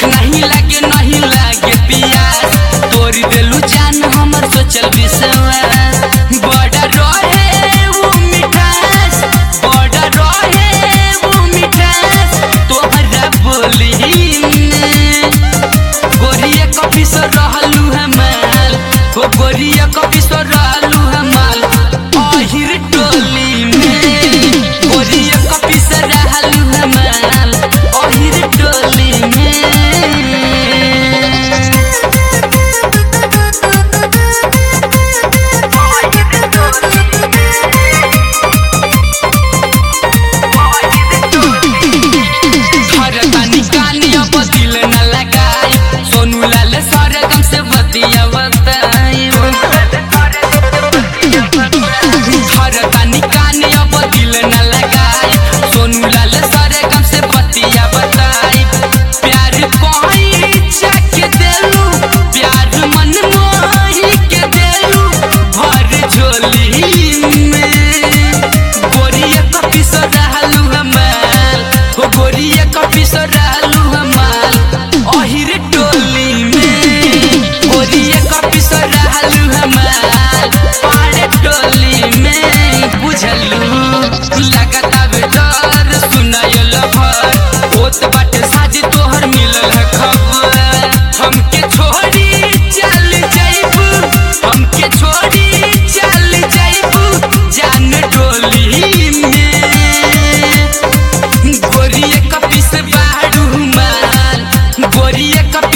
भूख नहीं लागे नहीं लागे पियास तोरी देलू जान हमर सोचल विश्वास बड़ा रहे वो मिठास बड़ा रहे वो मिठास तोहरा बोली में गोरिया कॉफी सो रहलू हमाल हो गोरिया कॉफी सो रहलू हमाल अहिर टोली में गोरिया कॉफी सो रहलू हमाल अहिर टोली में हरतानी कानी अब दिल न लगाई सोनू लाल सरगम से बतिया बताई हरतानी कानी अब दिल न लगाई सोनू लाल सरगम से बतिया बताई प्यार कोई चक देलू प्यार मन मोही के देलू भर झोली में गोरिया कॉफी सो रहलू हमाल हो गोरिया कॉफी सो रहलू हमाल अहिर टोली में गोरिया कॉफी सो रहलू हमाल पाड़े टोली में बुझलू लगता बे डर सुनायो लफर होत बाटे शादी तोहर मिलल है खबर हमके छोड़ी चल जाइबू हमके छोड़ी चल जाइबू जान डोली में गोरिया कपी से बाड़ू माल गोरिया कपी